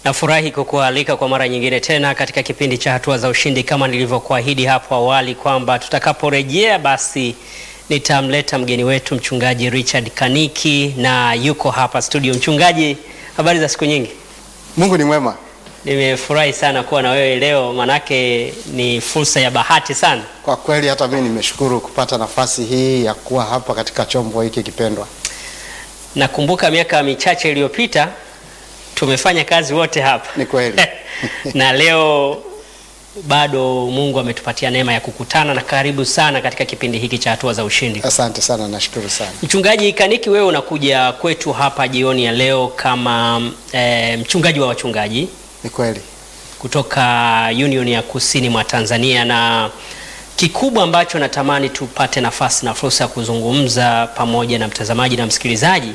Nafurahi kukualika kwa mara nyingine tena katika kipindi cha Hatua za Ushindi, kama nilivyokuahidi hapo awali kwamba tutakaporejea basi nitamleta mgeni wetu mchungaji Richard Kaniki na yuko hapa studio. Mchungaji, habari za siku nyingi? Mungu ni mwema. Nimefurahi sana kuwa na wewe leo, manake ni fursa ya bahati sana. Kwa kweli hata mimi nimeshukuru kupata nafasi hii ya kuwa hapa katika chombo hiki kipendwa. Nakumbuka miaka michache iliyopita tumefanya kazi wote hapa Ni kweli. na leo bado Mungu ametupatia neema ya kukutana na karibu sana katika kipindi hiki cha Hatua za Ushindi. Asante sana, nashukuru sana. Mchungaji Kaniki, wewe unakuja kwetu hapa jioni ya leo kama e, mchungaji wa wachungaji Ni kweli. kutoka Union ya Kusini mwa Tanzania, na kikubwa ambacho natamani tupate nafasi na fursa ya kuzungumza pamoja na mtazamaji na msikilizaji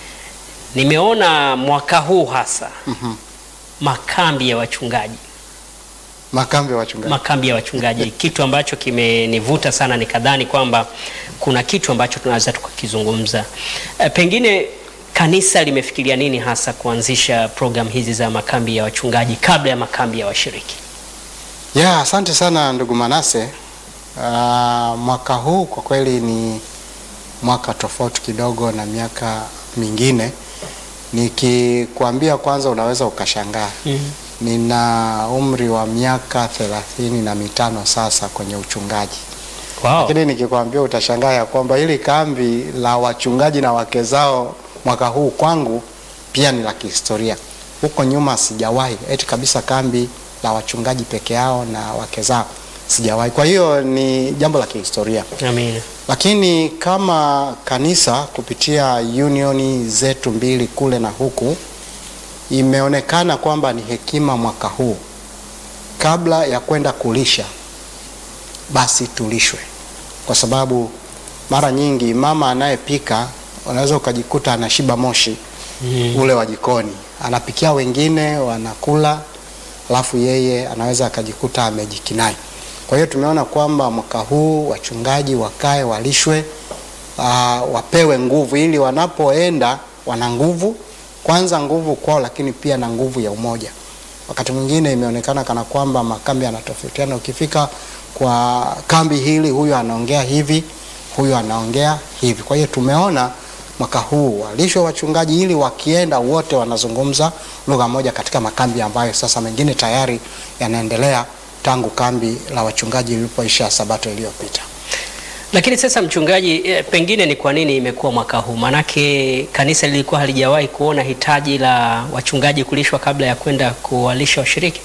nimeona mwaka huu hasa makambi ya wachungaji Makambi ya wachungaji. makambi ya wachungaji kitu ambacho kimenivuta sana nikadhani kwamba kuna kitu ambacho tunaweza tukakizungumza. E, pengine kanisa limefikiria nini hasa kuanzisha program hizi za makambi ya wachungaji kabla ya makambi ya washiriki? Ya, asante sana ndugu Manase. Ah, mwaka huu kwa kweli ni mwaka tofauti kidogo na miaka mingine. Nikikwambia kwanza unaweza ukashangaa. Nina umri wa miaka thelathini na mitano sasa kwenye uchungaji. Wow. Lakini nikikwambia utashangaa ya kwamba hili kambi la wachungaji na wake zao mwaka huu kwangu pia ni la kihistoria. Huko nyuma sijawahi eti kabisa kambi la wachungaji peke yao na wake zao sijawahi. Kwa hiyo ni jambo la kihistoria, Amina. lakini kama kanisa kupitia unioni zetu mbili kule na huku, imeonekana kwamba ni hekima mwaka huu, kabla ya kwenda kulisha basi tulishwe, kwa sababu mara nyingi mama anayepika unaweza ukajikuta anashiba moshi ule wa jikoni, anapikia wengine wanakula, alafu yeye anaweza akajikuta amejikinai. Kwa hiyo tumeona kwamba mwaka huu wachungaji wakae walishwe, aa, wapewe nguvu ili wanapoenda wana nguvu, kwanza nguvu kwao, lakini pia na nguvu ya umoja. Wakati mwingine imeonekana kana kwamba makambi yanatofautiana. Ukifika kwa kambi hili, huyu anaongea hivi, huyu anaongea hivi. Kwa hiyo tumeona mwaka huu walishwe wachungaji ili wakienda wote wanazungumza lugha moja katika makambi ambayo sasa mengine tayari yanaendelea tangu kambi la wachungaji lilipoisha Sabato iliyopita. Lakini sasa mchungaji, eh, pengine ni kwa nini imekuwa mwaka huu? Maanake kanisa lilikuwa halijawahi kuona hitaji la wachungaji kulishwa kabla ya kwenda kuwalisha washiriki.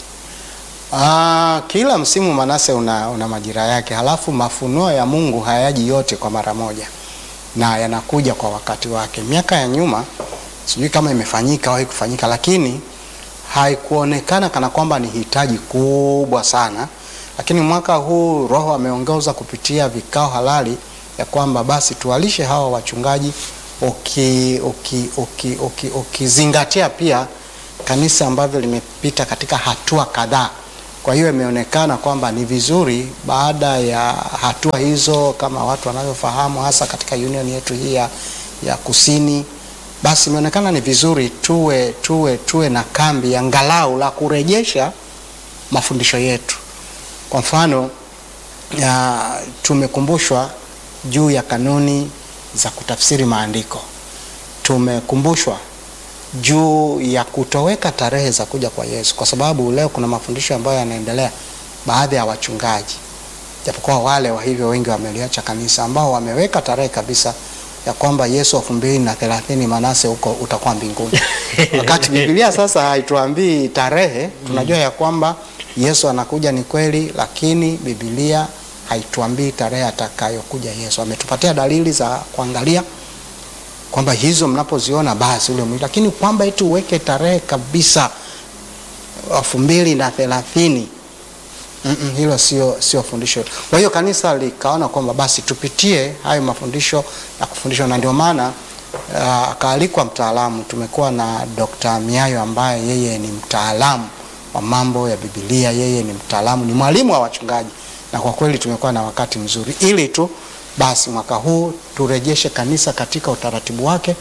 Ah, kila msimu Manase una, una majira yake, halafu mafunuo ya Mungu hayaji yote kwa mara moja na yanakuja kwa wakati wake. Miaka ya nyuma sijui kama imefanyika au haikufanyika, lakini haikuonekana kana kwamba ni hitaji kubwa sana, lakini mwaka huu Roho ameongoza kupitia vikao halali ya kwamba basi tuwalishe hawa wachungaji uki, uki, uki, uki, ukizingatia pia kanisa ambavyo limepita katika hatua kadhaa. Kwa hiyo imeonekana kwamba ni vizuri baada ya hatua hizo, kama watu wanavyofahamu, hasa katika union yetu hii ya, ya kusini, basi imeonekana ni vizuri tuwe, tuwe, tuwe na kambi angalau la kurejesha mafundisho yetu. Kwa mfano ya, tumekumbushwa juu ya kanuni za kutafsiri maandiko, tumekumbushwa juu ya kutoweka tarehe za kuja kwa Yesu, kwa sababu leo kuna mafundisho ambayo yanaendelea baadhi ya wachungaji, japokuwa wale wa hivyo wengi wameliacha kanisa, ambao wameweka tarehe kabisa ya kwamba Yesu elfu mbili na thelathini Manase huko utakuwa mbinguni, wakati Biblia sasa haituambii tarehe. Tunajua ya kwamba Yesu anakuja ni kweli, lakini Biblia haituambii tarehe atakayokuja Yesu. Ametupatia dalili za kuangalia kwamba hizo mnapoziona basi ule mwili, lakini kwamba eti uweke tarehe kabisa elfu mbili na thelathini mm -mm, hilo sio sio fundisho. Kwa hiyo kanisa likaona kwamba basi tupitie hayo mafundisho na kufundishwa, na ndio maana uh, akaalikwa mtaalamu. Tumekuwa na Dr. Miayo ambaye yeye ni mtaalamu wa mambo ya Biblia, yeye ni mtaalamu, ni mwalimu wa wachungaji, na kwa kweli tumekuwa na wakati mzuri ili tu basi mwaka huu turejeshe kanisa katika utaratibu wake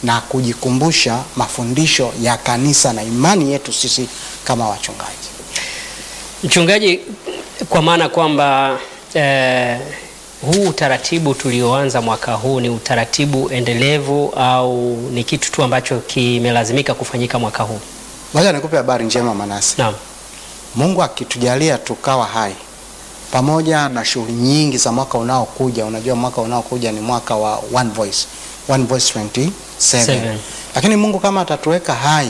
na kujikumbusha mafundisho ya kanisa na imani yetu sisi kama wachungaji. Mchungaji, kwa maana kwamba eh, huu utaratibu tulioanza mwaka huu ni utaratibu endelevu au ni kitu tu ambacho kimelazimika kufanyika mwaka huu? Ngoja nikupe habari njema Manase. Naam. Mungu akitujalia tukawa hai pamoja na shughuli nyingi za mwaka unaokuja. Unajua mwaka unaokuja ni mwaka wa One Voice, One Voice 27. Seven. Lakini Mungu kama atatuweka hai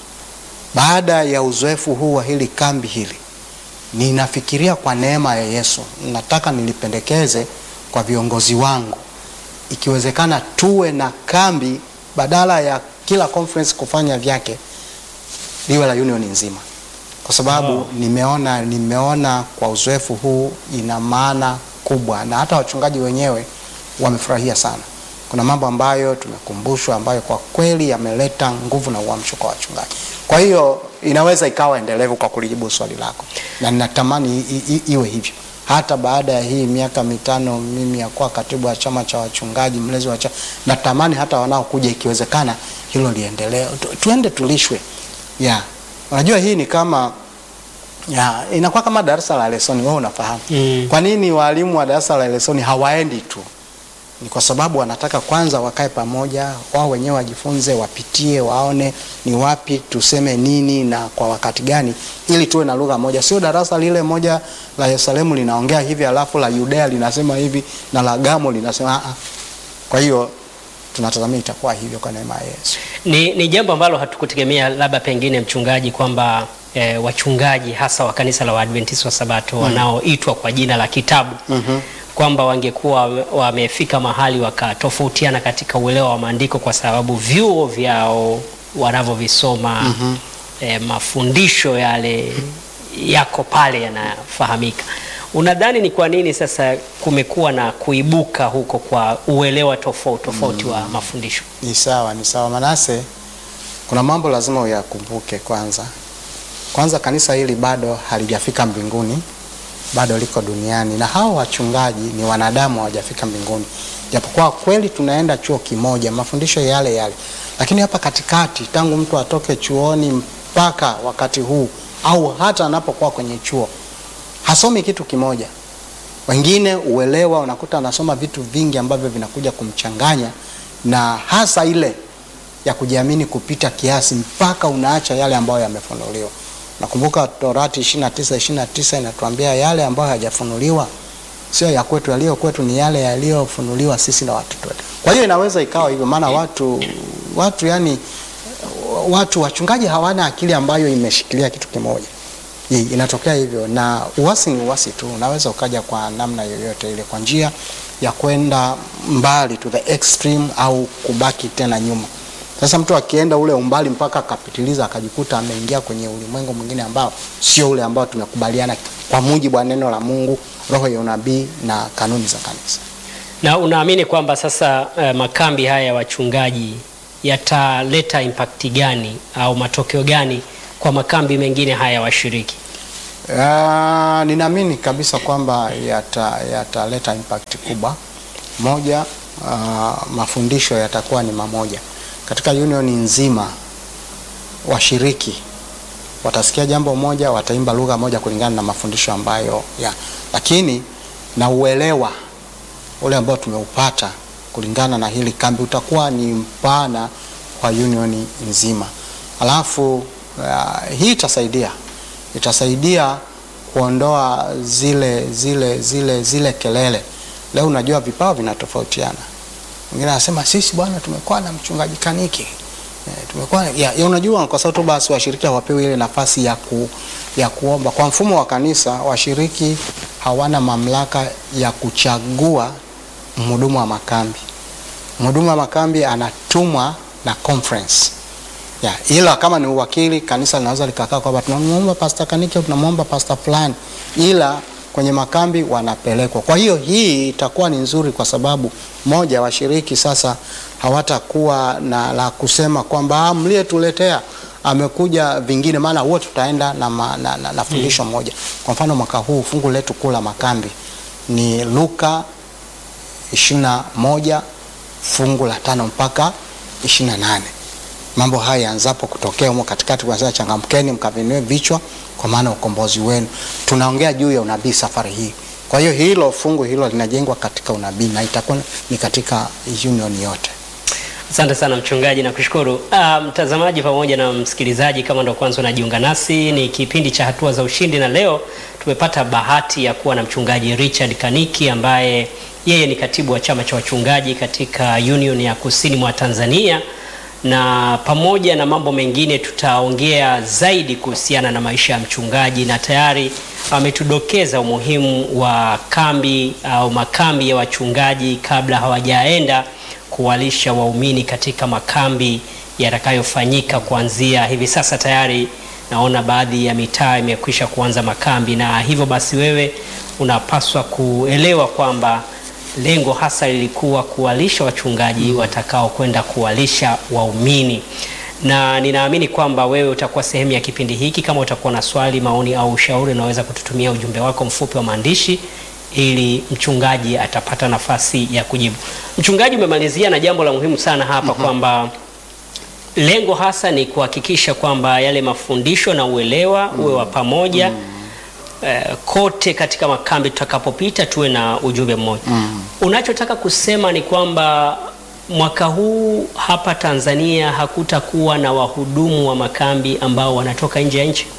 baada ya uzoefu huu wa hili kambi hili, ninafikiria kwa neema ya Yesu, nataka nilipendekeze kwa viongozi wangu, ikiwezekana tuwe na kambi badala ya kila conference kufanya vyake, liwe la union nzima kwa sababu Wow. nimeona nimeona kwa uzoefu huu ina maana kubwa, na hata wachungaji wenyewe wamefurahia sana. Kuna mambo ambayo tumekumbushwa ambayo kwa kweli yameleta nguvu na uamsho kwa wachungaji. Kwa hiyo inaweza ikawa endelevu kwa kulijibu swali lako, na ninatamani i, i, iwe hivyo hata baada ya hii miaka mitano mimi ya kuwa katibu wa chama cha wachungaji, mlezi wa chama, natamani hata wanaokuja ikiwezekana hilo liendelee, tu, tuende tulishwe yeah. Unajua hii ni kama ya, inakuwa kama darasa la lesoni. Wewe unafahamu Mm. kwa nini walimu wa darasa la lesoni hawaendi tu? Ni kwa sababu wanataka kwanza wakae pamoja, wao wenyewe wajifunze, wapitie, waone ni wapi tuseme nini na kwa wakati gani, ili tuwe na lugha moja. Sio darasa lile moja la Yerusalemu linaongea hivi alafu la Yudea linasema hivi na la Gamo linasema a Kwa hiyo tunatazamia itakuwa hivyo kwa neema ya Yesu. Ni, ni jambo ambalo hatukutegemea labda pengine mchungaji kwamba eh, wachungaji hasa wa kanisa la Waadventista wa Sabato wanaoitwa kwa jina la kitabu Mhm. kwamba wangekuwa wamefika mahali wakatofautiana katika uelewa wa maandiko kwa sababu vyuo vyao wanavyovisoma eh, mafundisho yale yako pale yanafahamika. Unadhani ni kwa nini sasa kumekuwa na kuibuka huko kwa uelewa tofauti tofauti wa mafundisho? Ni sawa, ni sawa. Manase, kuna mambo lazima uyakumbuke. Kwanza kwanza, kanisa hili bado halijafika mbinguni, bado liko duniani, na hao wachungaji ni wanadamu, hawajafika mbinguni, japokuwa kweli tunaenda chuo kimoja, mafundisho yale yale, lakini hapa katikati, tangu mtu atoke chuoni mpaka wakati huu, au hata anapokuwa kwenye chuo, hasomi kitu kimoja. Wengine uelewa, unakuta anasoma vitu vingi ambavyo vinakuja kumchanganya na hasa ile ya kujiamini kupita kiasi mpaka unaacha yale ambayo yamefunuliwa. Nakumbuka Torati 29 29 inatuambia yale ambayo hayajafunuliwa sio ya kwetu, yaliyo kwetu ni yale yaliyofunuliwa sisi na watoto wetu. Kwa hiyo inaweza ikawa hivyo, maana watu watu yani watu wachungaji hawana akili ambayo imeshikilia kitu kimoja. Hii, inatokea hivyo, na uasi ni uasi tu, unaweza ukaja kwa namna yoyote ile, kwa njia ya kwenda mbali to the extreme au kubaki tena nyuma. Sasa mtu akienda ule umbali mpaka akapitiliza akajikuta ameingia kwenye ulimwengu mwingine ambao sio ule ambao tumekubaliana kwa mujibu wa neno la Mungu, roho ya unabii na kanuni za kanisa. Na unaamini kwamba sasa eh, makambi haya ya wachungaji yataleta impact gani au matokeo gani kwa makambi mengine haya washiriki? Ah, ninaamini kabisa kwamba yata- yataleta impact kubwa. Moja, ah, mafundisho yatakuwa ni mamoja katika union nzima. Washiriki watasikia jambo moja, wataimba lugha moja kulingana na mafundisho ambayo ya, lakini na uelewa ule ambao tumeupata kulingana na hili kambi utakuwa ni mpana kwa union nzima. Alafu uh, hii itasaidia itasaidia kuondoa zile zile zile zile kelele. Leo unajua vipawa vinatofautiana. Mwingine anasema sisi bwana tumekuwa na mchungaji kaniki Eh, tumekuwa ya, ya unajua kwa sababu tu basi washiriki hawapewi ile nafasi ya, ku, ya kuomba. Kwa mfumo wa kanisa washiriki hawana mamlaka ya kuchagua mhudumu wa makambi. Mhudumu wa makambi anatumwa na conference ya, ila kama ni uwakili kanisa linaweza likakaa kwamba tunamwomba pasta kaniki au tunamwomba pasta fulani, ila kwenye makambi wanapelekwa. Kwa hiyo hii itakuwa ni nzuri kwa sababu moja, washiriki sasa hawatakuwa na la kusema kwamba "Ah, mliyetuletea amekuja vingine, maana wote tutaenda na, ma, na, na, na fundisho moja. Kwa mfano mwaka huu fungu letu kuu la makambi ni Luka 21 fungu la tano mpaka 28 mambo haya yaanzapo kutokea humo katikati, kuanzia changamkeni mkavinue vichwa, kwa maana ukombozi wenu. Tunaongea juu ya unabii safari hii. Kwa hiyo hilo fungu hilo linajengwa katika unabii na itakuwa ni katika union yote. Asante sana mchungaji, nakushukuru. Ah, mtazamaji pamoja na msikilizaji, kama ndo kwanza unajiunga nasi, ni kipindi cha hatua za ushindi, na leo tumepata bahati ya kuwa na mchungaji Richard Kaniki ambaye yeye ni katibu wa chama cha wachungaji katika Union ya Kusini mwa Tanzania, na pamoja na mambo mengine tutaongea zaidi kuhusiana na maisha ya mchungaji, na tayari ametudokeza umuhimu wa kambi au makambi ya wachungaji kabla hawajaenda kuwalisha waumini katika makambi yatakayofanyika kuanzia hivi sasa. Tayari naona baadhi ya mitaa imekwisha kuanza makambi, na hivyo basi wewe unapaswa kuelewa kwamba lengo hasa lilikuwa kuwalisha wachungaji watakao kwenda kuwalisha waumini, na ninaamini kwamba wewe utakuwa sehemu ya kipindi hiki. Kama utakuwa na swali, maoni au ushauri, unaweza kututumia ujumbe wako mfupi wa maandishi ili mchungaji atapata nafasi ya kujibu. Mchungaji, umemalizia na jambo la muhimu sana hapa kwamba lengo hasa ni kuhakikisha kwamba yale mafundisho na uelewa uwe wa pamoja eh, kote katika makambi tutakapopita tuwe na ujumbe mmoja. Unachotaka kusema ni kwamba mwaka huu hapa Tanzania hakutakuwa na wahudumu wa makambi ambao wanatoka nje ya nchi?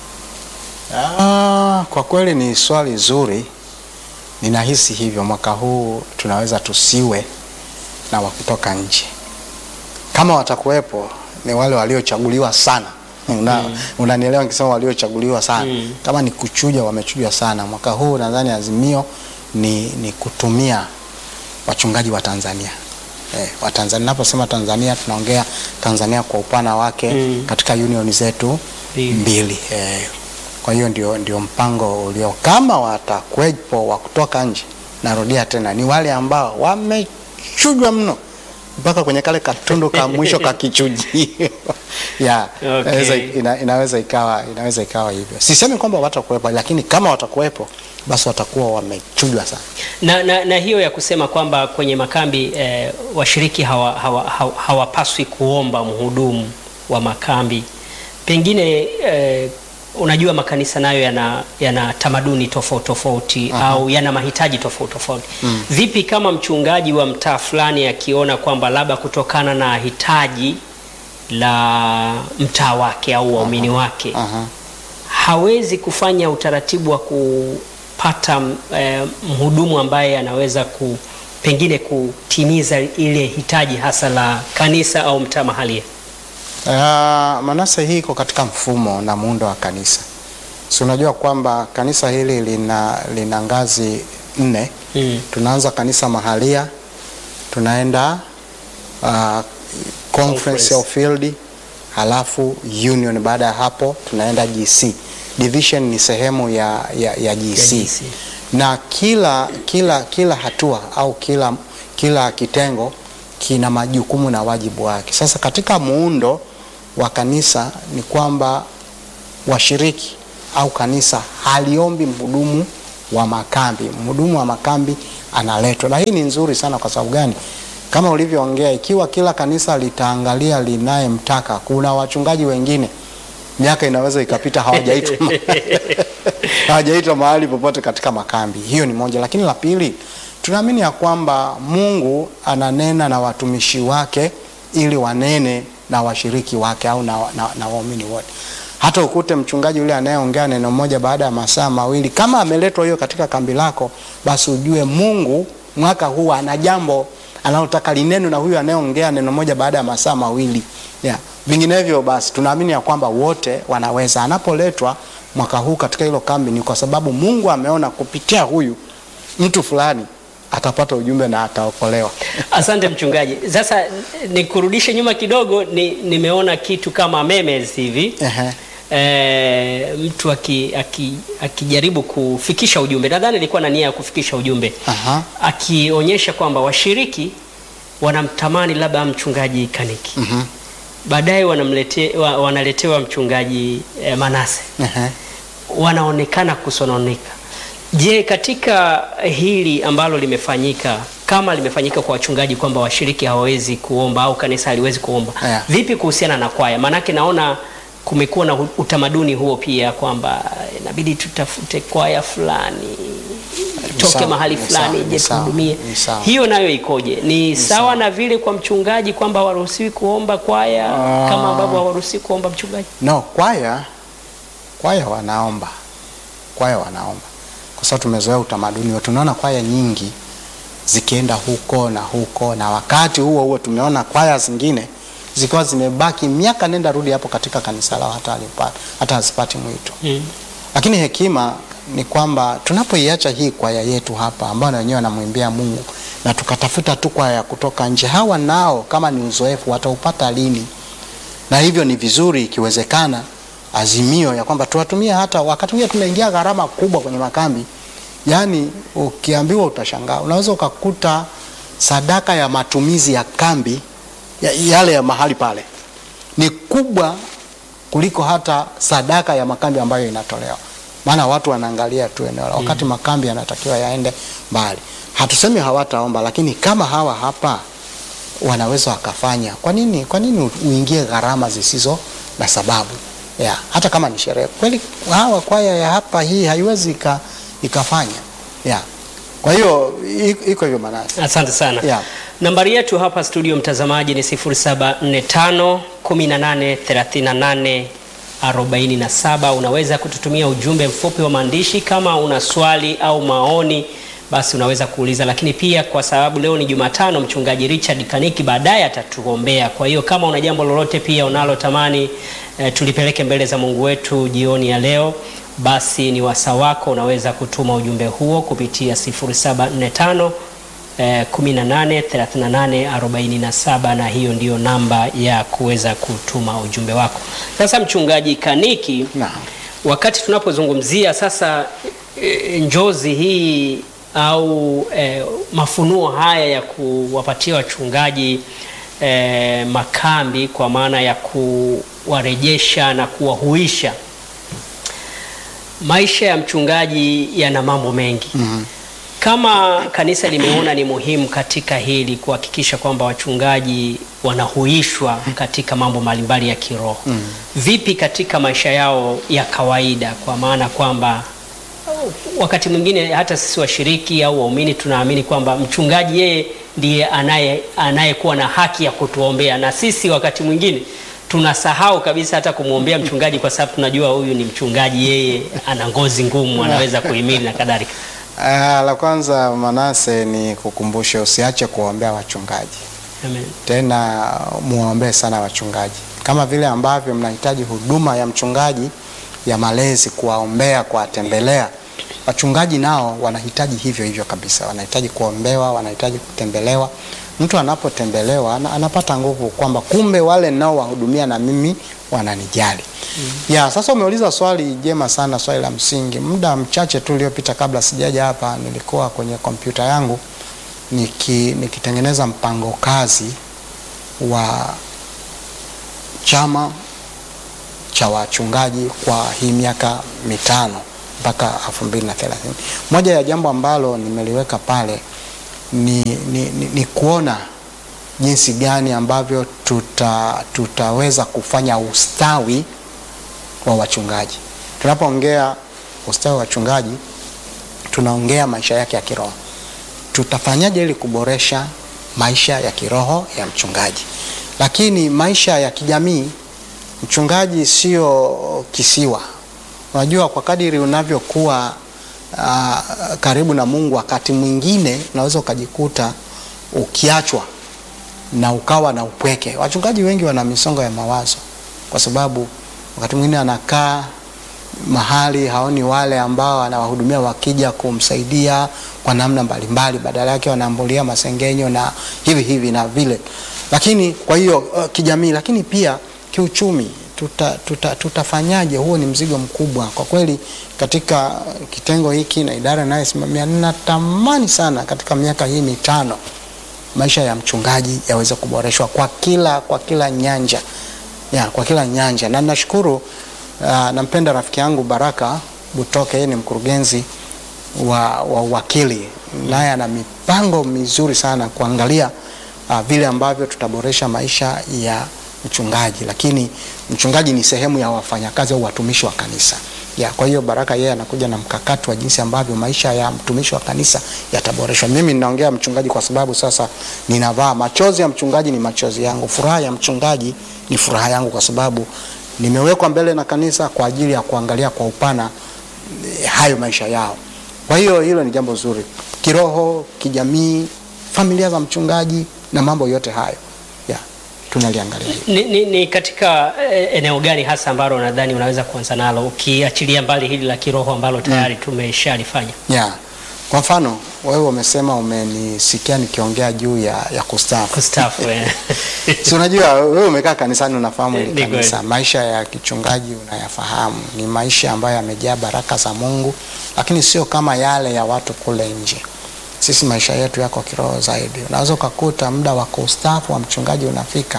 Ah, kwa kweli ni swali zuri. Ninahisi hivyo, mwaka huu tunaweza tusiwe na wa kutoka nje. Kama watakuwepo ni wale waliochaguliwa sana. Una, unanielewa nikisema waliochaguliwa sana. Mm. Kama ni kuchuja, wamechujwa sana. Mwaka huu nadhani azimio ni, ni kutumia wachungaji wa Tanzania. Eh, wa Tanzania, naposema Tanzania tunaongea Tanzania kwa upana wake Mm. katika union zetu Mbili. mbili. Eh, kwa hiyo ndio, ndio mpango ulio. Kama watakwepo wa kutoka nje, narudia tena, ni wale ambao wamechujwa mno mpaka kwenye kale katundu ka mwisho ka kichujio yeah, Okay. inaweza, ina, inaweza ikawa inaweza ikawa hivyo. Sisemi kwamba watakuwepo, lakini kama watakuwepo basi watakuwa wamechujwa sana. na, na, na hiyo ya kusema kwamba kwenye makambi eh, washiriki hawapaswi hawa, hawa, hawapaswi kuomba mhudumu wa makambi pengine eh, unajua makanisa nayo yana, yana tamaduni tofauti tofauti au yana mahitaji tofauti tofauti. Vipi kama mchungaji wa mtaa fulani akiona kwamba labda kutokana na hitaji la mtaa wake au waumini wake Aha. hawezi kufanya utaratibu wa kupata eh, mhudumu ambaye anaweza ku, pengine kutimiza ile hitaji hasa la kanisa au mtaa mahalia. Uh, Manase, hii iko katika mfumo na muundo wa kanisa. Si unajua kwamba kanisa hili lina, lina ngazi nne. Mm. Tunaanza kanisa mahalia, tunaenda uh, conference Conference. au field, halafu union. Baada ya hapo tunaenda GC. Division ni sehemu ya, ya, ya GC. Ya GC. na kila, kila, kila hatua au kila, kila kitengo kina majukumu na wajibu wake. Sasa katika muundo wa kanisa ni kwamba washiriki au kanisa haliombi mhudumu wa makambi. Mhudumu wa makambi analetwa, na hii ni nzuri sana. Kwa sababu gani? Kama ulivyoongea, ikiwa kila kanisa litaangalia linayemtaka, kuna wachungaji wengine miaka inaweza ikapita hawajaitwa ma- hawajaitwa mahali popote katika makambi. Hiyo ni moja, lakini la pili, tunaamini ya kwamba Mungu ananena na watumishi wake ili wanene na washiriki wake au na, na, na waumini wote. Hata ukute mchungaji yule anayeongea neno moja baada ya masaa mawili, kama ameletwa hiyo katika kambi lako, basi ujue Mungu mwaka huu ana jambo analotaka lineno na huyu anayeongea neno moja baada ya masaa mawili yeah. Vinginevyo basi tunaamini ya kwamba wote wanaweza. Anapoletwa mwaka huu katika hilo kambi, ni kwa sababu Mungu ameona kupitia huyu mtu fulani atapata ujumbe na ataokolewa. Asante mchungaji. Sasa nikurudishe nyuma kidogo, ni, nimeona kitu kama memes hivi Ehe. e, mtu aki- aki- akijaribu kufikisha ujumbe, nadhani alikuwa na nia ya kufikisha ujumbe Aha. akionyesha kwamba washiriki wanamtamani labda mchungaji Kaniki Mhm. baadaye wanamlete, wa, wanaletewa mchungaji eh, Manase Ehe. wanaonekana kusononeka. Je, katika hili ambalo limefanyika kama limefanyika kwa wachungaji kwamba washiriki hawawezi kuomba au kanisa haliwezi kuomba Yeah. vipi kuhusiana na kwaya? Maanake naona kumekuwa na hu- utamaduni huo pia kwamba inabidi tutafute kwaya fulani toke sawa, mahali ni fulani sawa, ije ni sawa, tuhudumie. ni sawa. Hiyo nayo ikoje? Ni sawa na vile kwa mchungaji kwamba hawaruhusiwi kuomba kwaya Ah. kama ambavyo hawaruhusiwi kuomba mchungaji? No, kwaya kwaya wanaomba, kwaya wanaomba kwa sababu tumezoea utamaduni wetu. Tunaona kwaya nyingi zikienda huko na huko, na wakati huo huo tumeona kwaya zingine zikiwa zimebaki miaka nenda rudi hapo katika kanisa lao, hata halipata hata hazipati mwito. Mm. Lakini hekima ni kwamba tunapoiacha hii kwaya yetu hapa ambao na wenyewe wanamwimbia Mungu na tukatafuta tu kwaya kutoka nje, hawa nao kama ni uzoefu wataupata lini? Na hivyo ni vizuri ikiwezekana, azimio ya kwamba tuwatumie hata wakati mwingine tumeingia gharama kubwa kwenye makambi. Yaani ukiambiwa utashangaa, unaweza ukakuta sadaka ya matumizi ya kambi ya, yale ya mahali pale ni kubwa kuliko hata sadaka ya makambi ambayo inatolewa, maana watu wanaangalia tu eneo la wakati makambi yanatakiwa yaende mbali. Hatusemi hawataomba, lakini kama hawa hapa wanaweza wakafanya, kwa nini kwa nini uingie gharama zisizo na sababu ya, hata kama ni sherehe kweli, hawa kwaya ya hapa hii haiwezi ika, ikafanya ya. Kwa hiyo i- iko hivyo manasi Asante sana. Yeah. Nambari yetu hapa studio mtazamaji ni 0745 18 38 47. Unaweza kututumia ujumbe mfupi wa maandishi kama una swali au maoni, basi unaweza kuuliza, lakini pia kwa sababu leo ni Jumatano, mchungaji Richard Kaniki baadaye atatuombea. Kwa hiyo kama una jambo lolote pia unalotamani eh, tulipeleke mbele za Mungu wetu jioni ya leo, basi ni wasa wako, unaweza kutuma ujumbe huo kupitia 0745 eh, 18 38 47 na hiyo ndiyo namba ya kuweza kutuma ujumbe wako. Sasa mchungaji Kaniki, Naam. wakati tunapozungumzia sasa e, njozi hii au e, mafunuo haya ya kuwapatia wachungaji e, makambi kwa maana ya kuwarejesha na kuwahuisha, maisha ya mchungaji yana mambo mengi kama kanisa limeona ni muhimu katika hili kuhakikisha kwamba wachungaji wanahuishwa katika mambo mbalimbali ya kiroho vipi katika maisha yao ya kawaida, kwa maana kwamba wakati mwingine hata sisi washiriki au waumini tunaamini kwamba mchungaji yeye ndiye anaye anayekuwa na haki ya kutuombea, na sisi wakati mwingine tunasahau kabisa hata kumwombea mchungaji, kwa sababu tunajua huyu ni mchungaji, yeye ana ngozi ngumu, anaweza kuhimili na kadhalika. Ah, la kwanza Manase ni kukumbusha usiache kuwaombea wachungaji, Amen. tena muwaombee sana wachungaji, kama vile ambavyo mnahitaji huduma ya mchungaji ya malezi, kuwaombea, kuwatembelea. Wachungaji nao wanahitaji hivyo hivyo kabisa, wanahitaji kuombewa, wanahitaji kutembelewa. Mtu anapotembelewa ana- anapata nguvu kwamba kumbe wale nao wahudumia na mimi wananijali. Ya, sasa umeuliza swali jema sana, swali la msingi. Muda mchache tu uliopita kabla sijaja hapa, nilikuwa kwenye kompyuta yangu niki, nikitengeneza mpango kazi wa chama cha wachungaji kwa hii miaka mitano mpaka 2030. Moja ya jambo ambalo nimeliweka pale ni, ni, ni, ni kuona jinsi gani ambavyo tuta, tutaweza kufanya ustawi wa wachungaji. Tunapoongea ustawi wa wachungaji, tunaongea maisha yake ya kiroho. Tutafanyaje ili kuboresha maisha ya kiroho ya mchungaji? Lakini maisha ya kijamii, mchungaji sio kisiwa. Unajua, kwa kadiri unavyokuwa uh, karibu na Mungu, wakati mwingine unaweza ukajikuta ukiachwa na ukawa na upweke. Wachungaji wengi wana misongo ya mawazo, kwa sababu wakati mwingine anakaa mahali haoni wale ambao anawahudumia wakija kumsaidia kwa namna mbalimbali, badala yake wanaambulia masengenyo na hivi hivi na vile. Lakini kwa hiyo uh, kijamii, lakini pia kiuchumi tuta, tuta, tutafanyaje? Huo ni mzigo mkubwa kwa kweli. Katika kitengo hiki na idara inayosimamia, ninatamani sana katika miaka hii mitano maisha ya mchungaji yaweze kuboreshwa kwa kila kwa kila nyanja ya, kwa kila nyanja na nashukuru uh, nampenda rafiki yangu Baraka Butoke, yeye ni mkurugenzi wa, wa wakili naye ana mipango mizuri sana kuangalia uh, vile ambavyo tutaboresha maisha ya mchungaji, lakini mchungaji ni sehemu ya wafanyakazi au watumishi wa kanisa ya, kwa hiyo Baraka yeye anakuja na mkakati wa jinsi ambavyo maisha ya mtumishi wa kanisa yataboreshwa. Mimi ninaongea mchungaji kwa sababu sasa ninavaa machozi ya mchungaji ni machozi yangu, furaha ya mchungaji ni furaha yangu, kwa sababu nimewekwa mbele na kanisa kwa ajili ya kuangalia kwa upana eh, hayo maisha yao. Kwa hiyo hilo ni jambo zuri kiroho, kijamii, familia za mchungaji na mambo yote hayo ya tunaliangalia hilo. Ni, ni, ni katika eh, eneo gani hasa ambalo nadhani unaweza kuanza nalo ukiachilia mbali hili la kiroho ambalo tayari tumeshalifanya? ya kwa mfano wewe umesema umenisikia nikiongea juu ya, ya kustaafu Kustaafu, eh. si unajua wewe umekaa kanisani unafahamu Ni hili kweli. kanisa maisha ya kichungaji unayafahamu ni maisha ambayo yamejaa baraka za mungu lakini sio kama yale ya watu kule nje sisi maisha yetu yako kiroho zaidi unaweza ukakuta muda wa kustaafu wa mchungaji unafika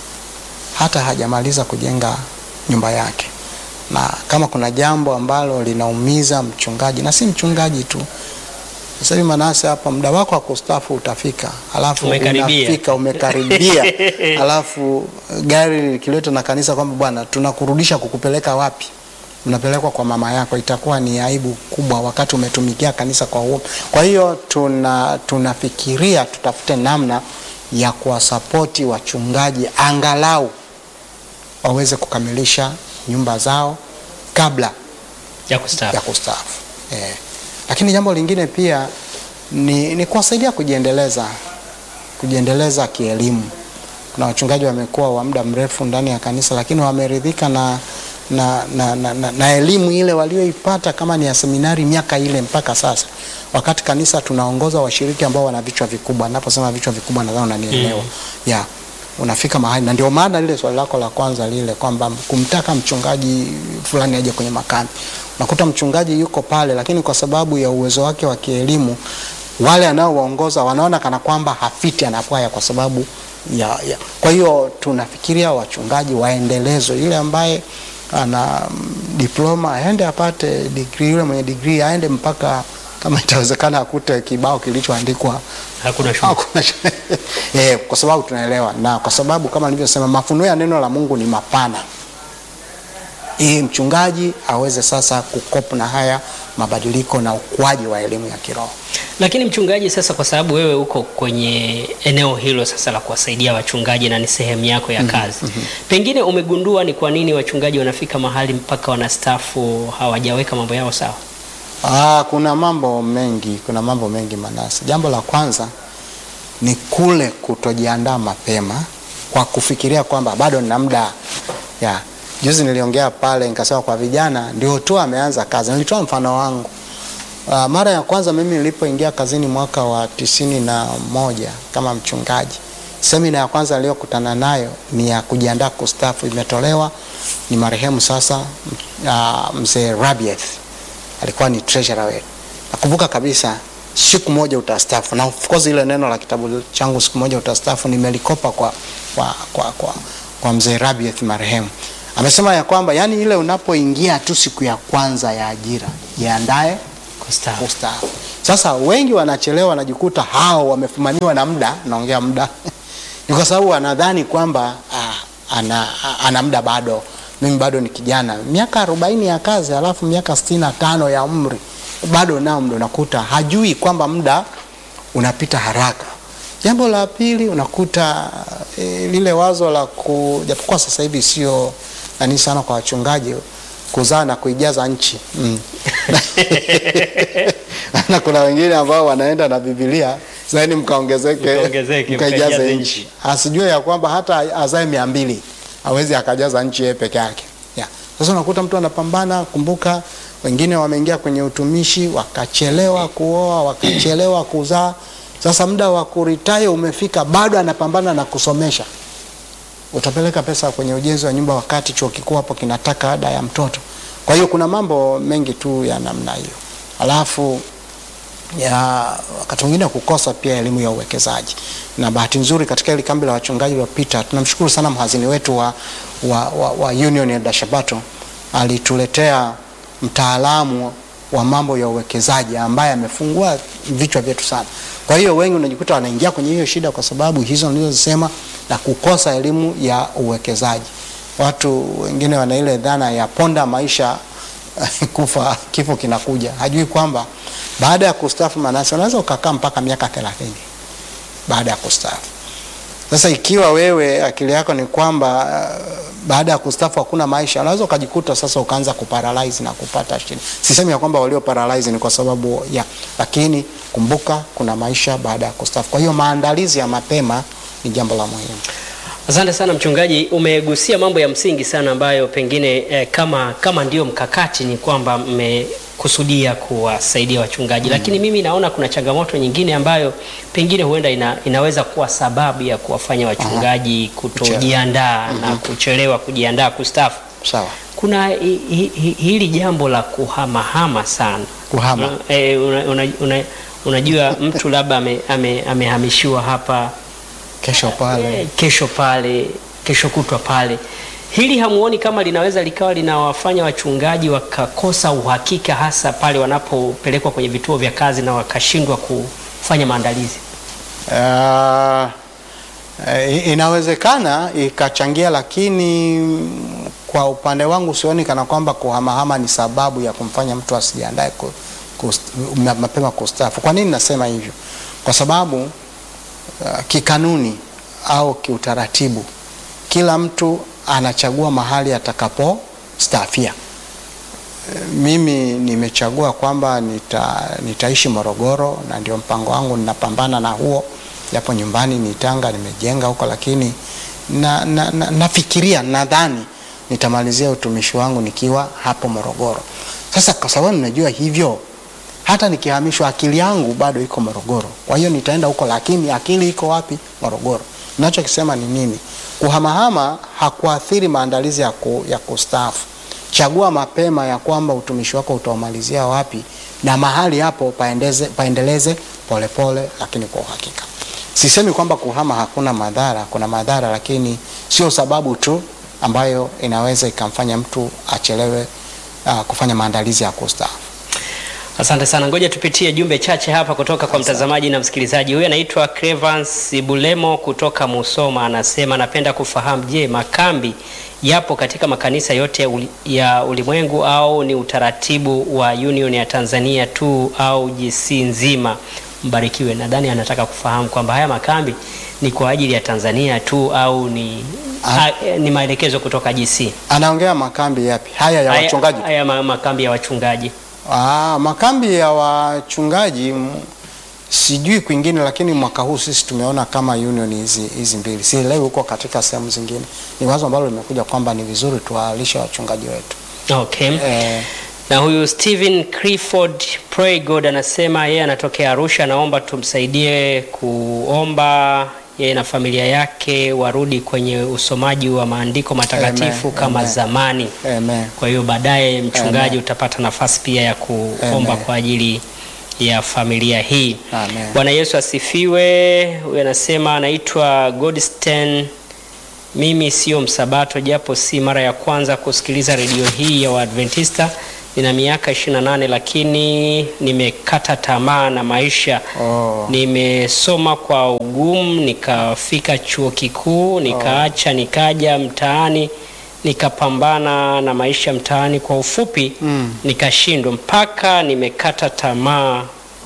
hata hajamaliza kujenga nyumba yake na kama kuna jambo ambalo linaumiza mchungaji na si mchungaji tu sasa hivi Manase hapa muda wako wa kustaafu utafika, alafu Umekaribia. unafika umekaribia, alafu gari likiletwa na kanisa kwamba bwana, tunakurudisha kukupeleka wapi? Unapelekwa kwa mama yako, itakuwa ni aibu kubwa wakati umetumikia kanisa kwa uovu. Kwa hiyo tuna tunafikiria tutafute namna ya kuwasapoti wachungaji angalau waweze kukamilisha nyumba zao kabla ya kustaafu. ya kustaafu eh. Lakini jambo lingine pia ni, ni kuwasaidia kujiendeleza kujiendeleza kielimu. Kuna wachungaji wamekuwa wa muda mrefu ndani ya kanisa, lakini wameridhika na na, na, na, na, na elimu ile walioipata kama ni ya seminari miaka ile mpaka sasa, wakati kanisa tunaongoza washiriki ambao wana vichwa vikubwa. Naposema vichwa vikubwa, nadhani unanielewa Mm. yeah unafika mahali na ndio maana lile swali lako la kwanza lile kwamba kumtaka mchungaji fulani aje kwenye makambi unakuta mchungaji yuko pale lakini kwa sababu ya uwezo wake wa kielimu wale anaowaongoza wanaona kana kwamba hafiti anapwaya kwa sababu ya, ya. kwa hiyo tunafikiria wachungaji waendelezwe yule ambaye ana mm, diploma aende apate degree yule mwenye degree aende mpaka kama itawezekana akute kibao kilichoandikwa Hakuna shule. Hakuna shida. eh, kwa sababu tunaelewa na kwa sababu kama nilivyosema mafunuo ya neno la Mungu ni mapana ili mchungaji aweze sasa kukopa na haya mabadiliko na ukuaji wa elimu ya kiroho. Lakini mchungaji, sasa kwa sababu wewe uko kwenye eneo hilo sasa la kuwasaidia wachungaji na ni sehemu yako ya kazi, pengine umegundua ni kwa nini wachungaji wanafika mahali mpaka wanastaafu hawajaweka mambo yao sawa? Ah, kuna mambo mengi, kuna mambo mengi Manase. Jambo la kwanza ni kule kutojiandaa mapema kwa kufikiria kwamba bado nina muda. Ya, juzi niliongea pale nikasema kwa vijana ndio tu ameanza kazi. Nilitoa mfano wangu. Uh, mara ya kwanza mimi nilipoingia kazini mwaka wa tisini na moja kama mchungaji, semina ya kwanza niliyokutana nayo ni ya kujiandaa kustaafu, imetolewa ni marehemu sasa uh, mzee Rabieth alikuwa ni treasurer wetu. Nakumbuka kabisa siku moja utastaafu, na of course ile neno la kitabu changu siku moja utastaafu nimelikopa kwa, kwa, kwa, kwa, kwa mzee Rabieth marehemu. Amesema ya kwamba yani ile unapoingia tu siku ya kwanza ya ajira jiandae Kustaafu. kustaafu. Sasa wengi wanachelewa, wanajikuta hao wamefumaniwa na muda, naongea muda ni kwa sababu wanadhani kwamba ah, ana, ana muda bado, mimi bado ni kijana, miaka arobaini ya kazi alafu miaka sitini na tano ya umri bado nao muda, unakuta hajui kwamba muda unapita haraka. Jambo la pili unakuta e, lile wazo la ku, japokuwa sasa hivi sio nani sana kwa wachungaji kuzaa na kuijaza nchi mm. na kuna wengine ambao wanaenda na Biblia zaini mkaongezeke Mkaongezeke, mkaijaze mkaijaze nchi, asijue ya kwamba hata azae mia mbili hawezi akajaza nchi yeye peke yake yeah. Sasa unakuta mtu anapambana. Kumbuka wengine wameingia kwenye utumishi wakachelewa kuoa, wakachelewa kuzaa. Sasa muda wa kuritaya umefika, bado anapambana na kusomesha. Utapeleka pesa kwenye ujenzi wa nyumba wakati chuo kikuu hapo kinataka ada ya mtoto. Kwa hiyo kuna mambo mengi tu ya namna hiyo, alafu ya wakati mwingine kukosa pia elimu ya uwekezaji. Na bahati nzuri katika ile kambi la wachungaji waliopita, tunamshukuru sana mhazini wetu wa, wa, wa, wa Union ya Dashabato alituletea mtaalamu wa mambo ya uwekezaji ambaye amefungua vichwa vyetu sana. Kwa hiyo wengi unajikuta wanaingia kwenye hiyo shida kwa sababu hizo nilizosema na kukosa elimu ya uwekezaji. Watu wengine wana ile dhana ya ponda maisha kufa kifo kinakuja, hajui kwamba baada ya kustaafu Manase unaweza ukakaa mpaka miaka thelathini baada ya kustaafu. Sasa ikiwa wewe akili yako ni kwamba uh, baada ya kustaafu hakuna maisha, unaweza ukajikuta sasa ukaanza kuparalyze na kupata shida. Sisemi ya kwamba walio paralyze ni kwa sababu ya, lakini kumbuka kuna maisha baada ya kustaafu. Kwa hiyo maandalizi ya mapema ni jambo la muhimu. Asante sana mchungaji, umegusia mambo ya msingi sana ambayo pengine eh, kama kama ndio mkakati ni kwamba mmekusudia kuwasaidia wachungaji mm. Lakini mimi naona kuna changamoto nyingine ambayo pengine huenda ina, inaweza kuwa sababu ya kuwafanya wachungaji kutojiandaa na kuchelewa kujiandaa kustaafu. Sawa. Kuna hi, hi, hi, hili jambo la kuhamahama sana Kuhama. Una- eh, una, una, una, unajua mtu labda ame- ame- amehamishiwa hapa Kesho pale Eh, kesho pale, kesho kutwa pale. Hili hamuoni kama linaweza likawa linawafanya wachungaji wakakosa uhakika, hasa pale wanapopelekwa kwenye vituo vya kazi na wakashindwa kufanya maandalizi? Uh, eh, inawezekana ikachangia, lakini mm, kwa upande wangu sioni kana kwamba kuhamahama ni sababu ya kumfanya mtu asijiandae ku, kust- ma- mapema kustaafu. Kwa nini nasema hivyo? Kwa sababu uh, kikanuni au kiutaratibu kila mtu anachagua mahali atakapostaafia. Eh, Mimi nimechagua kwamba nita, nitaishi Morogoro na ndio mpango wangu, ninapambana na huo, japo nyumbani ni Tanga, nimejenga huko, lakini na, na, na, nafikiria nadhani nitamalizia utumishi wangu nikiwa hapo Morogoro. Sasa kwa sababu ninajua hivyo, hata nikihamishwa akili yangu bado iko Morogoro. Kwa hiyo nitaenda huko, lakini akili iko wapi? Morogoro. Ninachokisema ni nini? Kuhamahama hakuathiri maandalizi ya, ku, ya kustaafu. Chagua mapema ya kwamba utumishi wako utaumalizia wapi, na mahali hapo paendeze, paendeleze polepole, lakini kwa uhakika. Sisemi kwamba kuhama hakuna madhara, kuna madhara, lakini sio sababu tu ambayo inaweza ikamfanya mtu achelewe uh, kufanya maandalizi ya kustaafu. Asante sana, ngoja tupitie jumbe chache hapa kutoka kwa mtazamaji na msikilizaji. Huyu anaitwa Clevans Bulemo kutoka Musoma, anasema napenda kufahamu, je, makambi yapo katika makanisa yote ya uli- ya ulimwengu au ni utaratibu wa Union ya Tanzania tu au GC nzima? Mbarikiwe. Nadhani anataka kufahamu kwamba haya makambi ni kwa ajili ya Tanzania tu au ni, Ah. a, eh, ni maelekezo kutoka GC. Anaongea makambi yapi? Haya ya Haya- wachungaji? Haya ma- makambi ya wachungaji. Ah, makambi ya wachungaji m- sijui kwingine, lakini mwaka huu sisi tumeona kama union hizi hizi mbili, sielewi huko katika sehemu zingine. Ni wazo ambalo limekuja kwamba ni vizuri tuwalishe wachungaji wetu Okay. eh, Na huyu Stephen Clifford Pray God anasema yeye anatokea Arusha, anaomba tumsaidie kuomba yeye na familia yake warudi kwenye usomaji wa maandiko matakatifu Amen, kama amen. zamani. amen. Kwa hiyo baadaye mchungaji Amen. utapata nafasi pia ya kuomba Amen. kwa ajili ya familia hii. Amen. Bwana Yesu asifiwe. Huyu anasema anaitwa Godsten. Mimi sio msabato, japo si mara ya kwanza kusikiliza redio hii ya Waadventista. Nina miaka 28 lakini nimekata tamaa na maisha. Oh. Nimesoma kwa ugumu, nikafika chuo kikuu, nikaacha, nikaja mtaani, nikapambana na maisha mtaani. Kwa ufupi Mm. nikashindwa mpaka nimekata tamaa.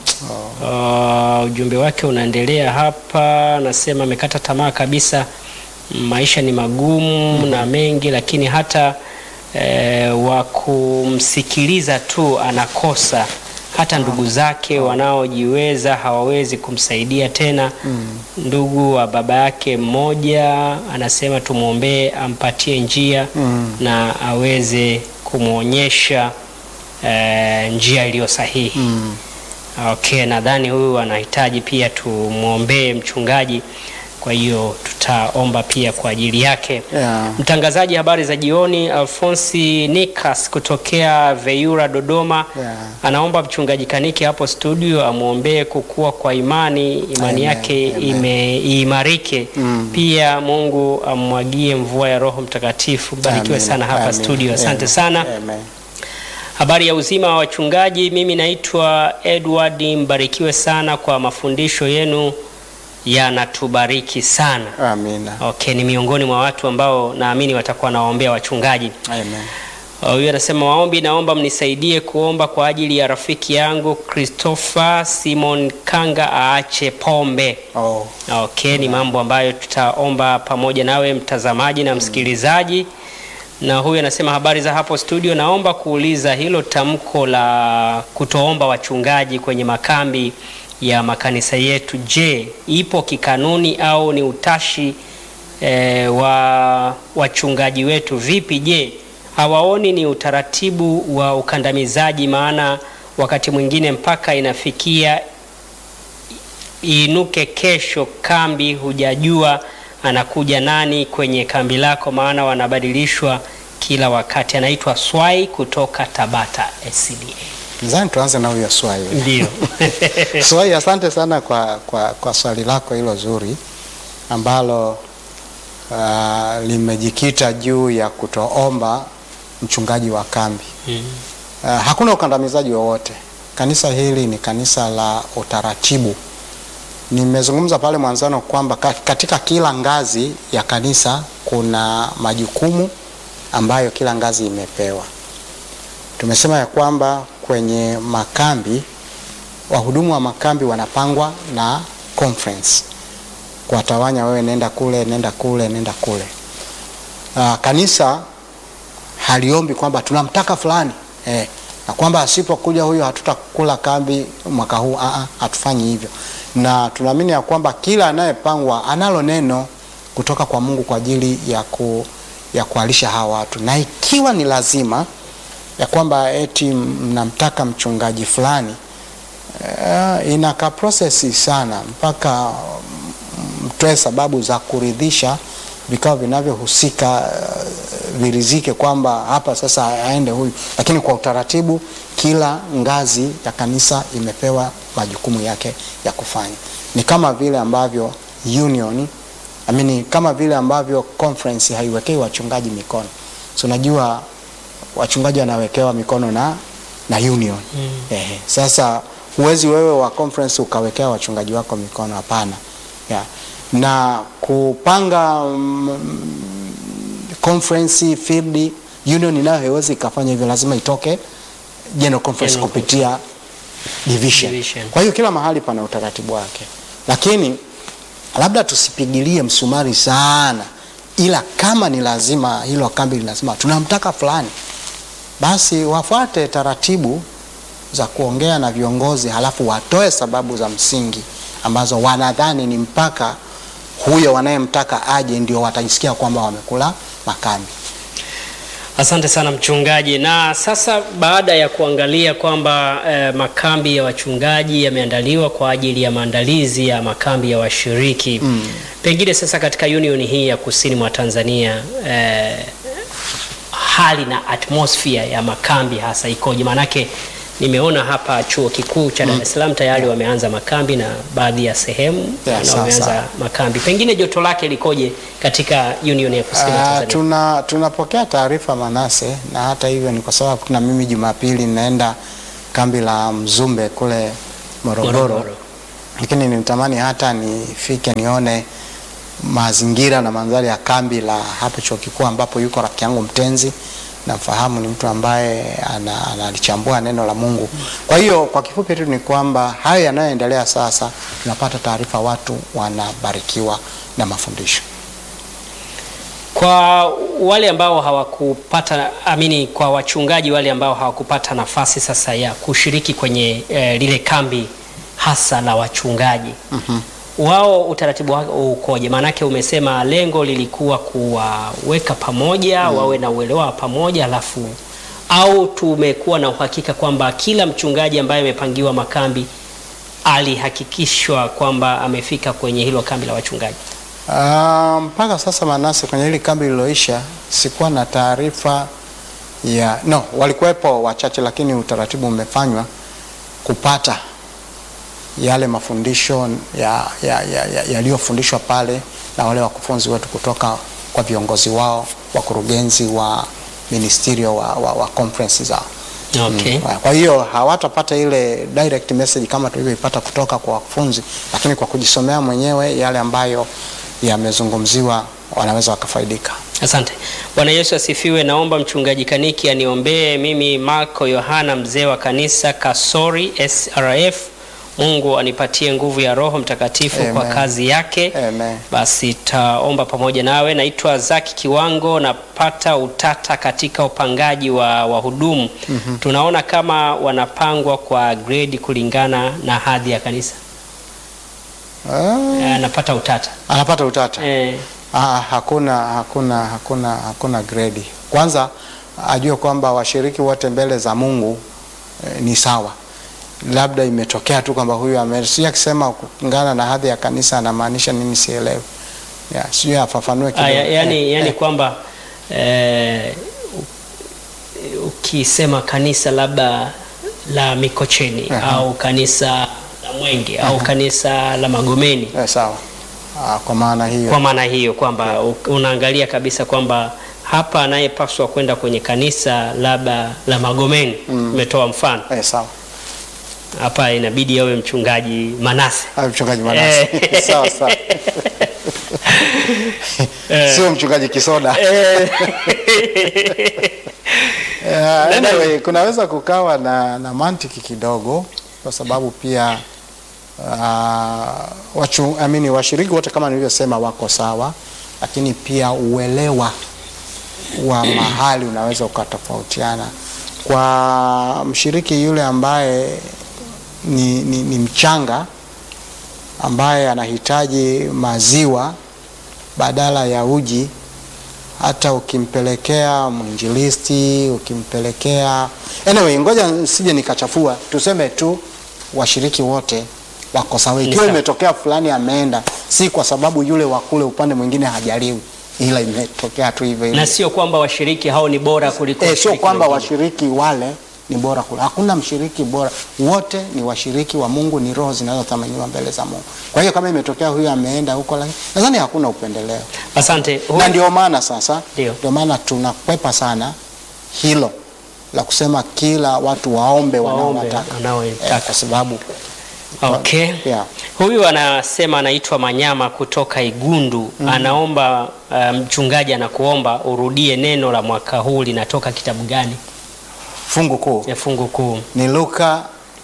Uh, ujumbe wake unaendelea hapa, nasema amekata tamaa kabisa, maisha ni magumu na mengi, lakini hata eh, wa kumsikiliza tu anakosa. Hata ndugu zake wanaojiweza hawawezi kumsaidia tena. Ndugu wa baba yake mmoja anasema tumwombee ampatie njia Mm. na aweze kumwonyesha eh, njia iliyo sahihi. Mm. Okay, nadhani huyu anahitaji pia tumwombee mchungaji, kwa hiyo tutaomba pia kwa ajili yake. Yeah. Mtangazaji habari za jioni, Alfonsi Nikas kutokea Veyura Dodoma, Yeah. anaomba mchungaji Kaniki hapo studio amwombee kukua kwa imani, imani Amen, yake amen. ime iimarike. Mm. Pia Mungu amwagie mvua ya Roho Mtakatifu. Barikiwe Amen, sana hapa amen, studio, asante amen, sana. amen. Habari ya uzima wa wachungaji, mimi naitwa Edward. Mbarikiwe sana kwa mafundisho yenu, yanatubariki sana. Amina. Okay, ni miongoni mwa watu ambao naamini watakuwa nawaombea wachungaji. Amen. Huyu anasema waombi, naomba mnisaidie kuomba kwa ajili ya rafiki yangu Christopher Simon Kanga aache pombe. Oh. Okay, ni mambo ambayo tutaomba pamoja nawe mtazamaji na msikilizaji. Na huyu anasema habari za hapo studio, naomba kuuliza hilo tamko la kutoomba wachungaji kwenye makambi ya makanisa yetu, je, ipo kikanuni au ni utashi eh, wa wachungaji wetu? Vipi, je, hawaoni ni utaratibu wa ukandamizaji? Maana wakati mwingine mpaka inafikia iinuke kesho kambi, hujajua anakuja nani kwenye kambi lako, maana wanabadilishwa kila wakati. Anaitwa Swai kutoka Tabata SCDA. Nadhani tuanze na huyo swali. Ndio. Swali, asante sana kwa, kwa, kwa swali lako hilo zuri ambalo uh, limejikita juu ya kutoomba mchungaji wa kambi. Mm. Uh, hakuna ukandamizaji wowote. Kanisa hili ni kanisa la utaratibu. Nimezungumza pale mwanzano kwamba ka- katika kila ngazi ya kanisa kuna majukumu ambayo kila ngazi imepewa. Tumesema ya kwamba kwenye makambi wahudumu wa makambi wanapangwa na conference, kuwatawanya, wewe nenda kule, nenda kule, nenda kule. Uh, kanisa haliombi kwamba tunamtaka fulani eh, na kwamba asipokuja huyo hatutakula kambi mwaka huu. Aa, hatufanyi hivyo, na tunaamini ya kwamba kila anayepangwa analo neno kutoka kwa Mungu kwa ajili ya, ku, ya kualisha hawa watu, na ikiwa ni lazima ya kwamba eti mnamtaka mchungaji fulani uh, inaka prosesi sana mpaka mtoe sababu za kuridhisha vikao vinavyohusika uh, virizike kwamba hapa sasa aende huyu, lakini kwa utaratibu, kila ngazi ya kanisa imepewa majukumu yake ya kufanya. Ni kama vile ambavyo union I mean, kama vile ambavyo conference haiwekei wachungaji mikono, so unajua wachungaji wanawekewa mikono na, na union Mm. Ehe. Sasa huwezi wewe wa conference ukawekea wachungaji wako mikono, hapana. Yeah. Na kupanga mm, conference field union nayo haiwezi ikafanya hivyo, lazima itoke general conference General kupitia division. Division. Kwa hiyo kila mahali pana utaratibu wake, lakini labda tusipigilie msumari sana, ila kama ni lazima hilo kambi ni lazima tunamtaka fulani, basi wafuate taratibu za kuongea na viongozi, halafu watoe sababu za msingi ambazo wanadhani ni mpaka huyo wanayemtaka aje ndio watajisikia kwamba wamekula makambi. Asante sana mchungaji. Na sasa baada ya kuangalia kwamba eh, makambi ya wachungaji yameandaliwa kwa ajili ya maandalizi ya makambi ya washiriki Mm. pengine sasa katika union hii ya kusini mwa Tanzania eh, hali na atmosphere ya makambi hasa ikoje? Maanake nimeona hapa chuo kikuu cha Dar es Salaam tayari wameanza makambi na baadhi ya sehemu Yeah, na sawa, wameanza sawa. makambi. Pengine joto lake likoje katika union ya kusini mwa Ah, Tanzania? tuna tunapokea taarifa Manase, na hata hivyo ni kwa sababu na mimi Jumapili naenda kambi la Mzumbe kule Morogoro, Morogoro. lakini nitamani hata nifike nione mazingira na mandhari ya kambi la hapo chuo kikuu ambapo yuko rafiki yangu mtenzi namfahamu ni mtu ambaye ana- analichambua neno la Mungu. Kwa hiyo kwa kifupi tu ni kwamba hayo yanayoendelea sasa, tunapata taarifa watu wanabarikiwa na mafundisho. Kwa wale ambao hawakupata amini, kwa wachungaji wale ambao hawakupata nafasi sasa ya kushiriki kwenye eh, lile kambi hasa la wachungaji Mhm. wao utaratibu wao ukoje? Maanake umesema lengo lilikuwa kuwaweka pamoja wawe na uelewa wa pamoja, alafu au tumekuwa na uhakika kwamba kila mchungaji ambaye amepangiwa makambi alihakikishwa kwamba amefika kwenye hilo kambi la wachungaji? Ah, mpaka sasa Manase, kwenye hili kambi lililoisha sikuwa na taarifa ya no, walikuwepo wachache, lakini utaratibu umefanywa kupata yale mafundisho ya yaliyofundishwa ya, ya pale na wale wakufunzi wetu kutoka kwa viongozi wao wakurugenzi wa ministerio wa, wa, wa conference zao. Okay. Mm. Kwa hiyo hawatapata ile direct message kama tulivyoipata kutoka kwa wakufunzi, lakini kwa kujisomea mwenyewe yale ambayo yamezungumziwa wanaweza wakafaidika. Asante. Bwana Yesu asifiwe. Naomba mchungaji Kaniki aniombee mimi Marco Yohana, mzee wa kanisa Kasori SRF. Mungu anipatie nguvu ya Roho Mtakatifu kwa Amen. kazi yake. Amen. Basi taomba pamoja nawe. Naitwa Zaki Kiwango, napata utata katika upangaji wa wahudumu. Tunaona kama wanapangwa kwa grade kulingana na hadhi ya kanisa. Ah, Eh, Napata utata anapata utata. eh, Ah, hakuna hakuna hakuna hakuna grade. Kwanza ajue kwamba washiriki wote mbele za Mungu eh, ni sawa. Labda imetokea tu kwamba huyu ame si akisema kulingana na hadhi ya kanisa anamaanisha nini sielewi. Yeah, sijui afafanue kidogo. Aya, yani, Eh, yani eh, kwamba eh, u- ukisema kanisa labda la Mikocheni Aha. au kanisa la Mwenge au kanisa la Magomeni, eh, sawa. Ah, kwa maana hiyo. kwa maana hiyo kwamba u- unaangalia kabisa kwamba hapa anayepaswa kwenda kwenye kanisa labda la Magomeni, umetoa mfano Eh, sawa. hapa, inabidi awe mchungaji Manase. Ah, mchungaji Manase. Eh. sawa sawa. Sio mchungaji Kisoda. Eh, Yeah, anyway, kunaweza kukawa na, na mantiki kidogo kwa sababu pia uh, wachu, I mean, washiriki wote kama nilivyosema wako sawa, lakini pia uelewa wa mahali unaweza ukatofautiana. Kwa mshiriki yule ambaye ni, ni, ni mchanga ambaye anahitaji maziwa badala ya uji hata ukimpelekea mwinjilisti ukimpelekea anyway, ngoja sije nikachafua, tuseme tu washiriki wote wako sawa. Ni Ikiwa sawa. imetokea fulani ameenda, si kwa sababu yule wa kule upande mwingine hajaliwi, ila imetokea tu hivyo hivyo. na sio kwamba washiriki hao ni bora kuliko Eh, sio washiriki kwamba wengine. washiriki wale ni bora kule. Hakuna mshiriki bora, wote ni washiriki wa Mungu, ni roho zinazothaminiwa mbele za Mungu. Kwa hiyo kama imetokea huyu ameenda huko, lakini nadhani hakuna upendeleo Asante. Huyu- na ndio maana sasa, Ndio. ndio maana tunakwepa sana hilo la kusema kila watu waombe Waombe wanaowataka, wanaoitaka. eh, kwa sababu Okay. yeah. Huyu anasema anaitwa Manyama kutoka Igundu. Anaomba uh, mchungaji anakuomba urudie neno la mwaka huu linatoka kitabu gani? fungu kuu Ya fungu kuu. ni Luka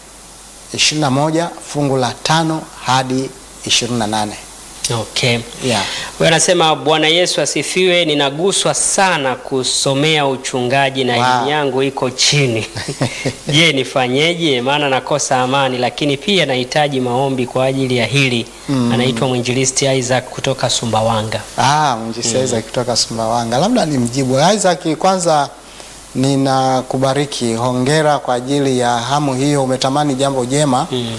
21 fungu la tano hadi 28. Okay. Yeah. Huyu anasema Bwana Yesu asifiwe, ninaguswa sana kusomea uchungaji na Wow. elimu yangu iko chini. Je, nifanyeje? Maana nakosa amani, lakini pia nahitaji maombi kwa ajili ya hili. Anaitwa mwinjilisti Isaac kutoka Sumbawanga. Ah, mwinjilisti Isaac kutoka Sumbawanga. Labda ni mjibu Isaac, kwanza ninakubariki, hongera kwa ajili ya hamu hiyo, umetamani jambo jema Mm.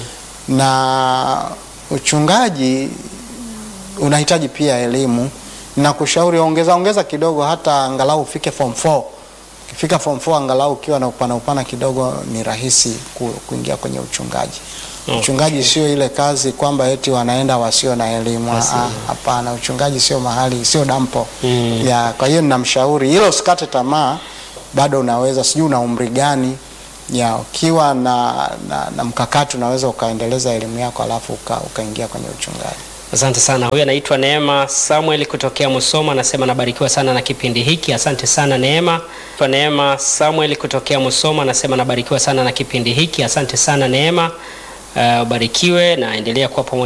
na uchungaji unahitaji pia elimu. Nakushauri ongeza ongeza kidogo, hata angalau ufike form 4. Ukifika form 4 angalau ukiwa na upana upana kidogo, ni rahisi ku, kuingia kwenye uchungaji. Okay. Uchungaji sio ile kazi kwamba eti wanaenda wasio na elimu. Wasio. Ah, Hapana, uchungaji sio mahali, sio dampo Mm. ya. Kwa hiyo ninamshauri hilo, usikate tamaa, bado unaweza. Sijui una umri gani ya ukiwa na, na, na mkakati unaweza ukaendeleza elimu yako alafu uka, ukaingia kwenye uchungaji. Asante sana. Huyu anaitwa Neema Samuel kutokea Musoma, anasema nabarikiwa sana na kipindi hiki. Asante sana Neema. Kwa Neema Samuel kutokea Musoma, anasema nabarikiwa sana na kipindi hiki. Asante sana Neema. Uh, ubarikiwe na endelea kuwa pamoja